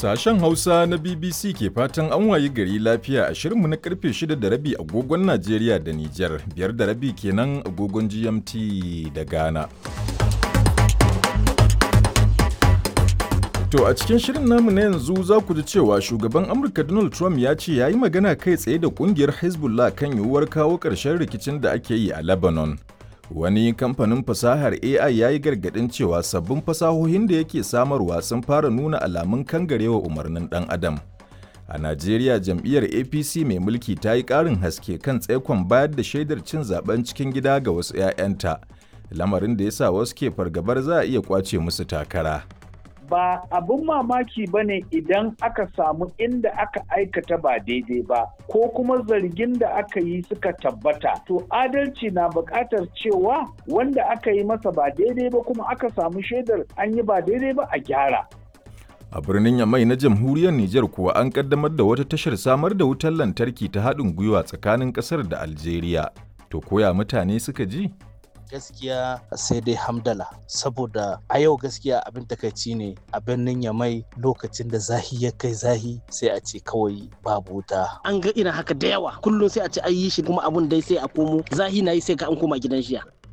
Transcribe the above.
Sashen Hausa na BBC ke fatan an wayi gari lafiya a shirinmu na karfe 6 da rabi agogon Najeriya da Nijar, biyar da rabi kenan agogon GMT da Ghana. To a cikin shirin namu na yanzu za ku ji cewa shugaban Amurka Donald Trump ya ce ya yi magana kai tsaye da kungiyar Hezbollah kan yiwuwar kawo ƙarshen rikicin da ake yi a Lebanon. Wani kamfanin fasahar AI ya yi gargaɗin cewa sabbin fasahohin da yake samarwa sun fara nuna alamun kangarewa umarnin ɗan adam. A Najeriya jam'iyyar APC mai mulki ta yi ƙarin haske kan tsaikon bayar da shaidar cin zaben cikin gida ga wasu 'ya'yanta, lamarin da ya sa wasu ke fargabar za a iya ƙwace musu takara. ba abun mamaki ba ne idan aka samu inda aka aikata ba daidai ba ko kuma zargin da aka yi suka tabbata to adalci na buƙatar cewa wanda aka yi masa ba daidai ba kuma aka samu shaidar an yi ba daidai ba a gyara A birnin Yamai na jamhuriyar Nijar kuwa an kaddamar da wata tashar samar da wutar lantarki ta haɗin gwiwa tsakanin ƙasar da Algeria. To koya mutane suka ji? gaskiya sai dai hamdala saboda a yau gaskiya abin takaici ne a birnin yamai lokacin da zahi ya kai zahi sai a ce kawai babu wuta an ga irin haka da yawa kullum sai a ce an yi shi kuma abun dai sai a komo zahi na yi sai ka an koma gidan shiya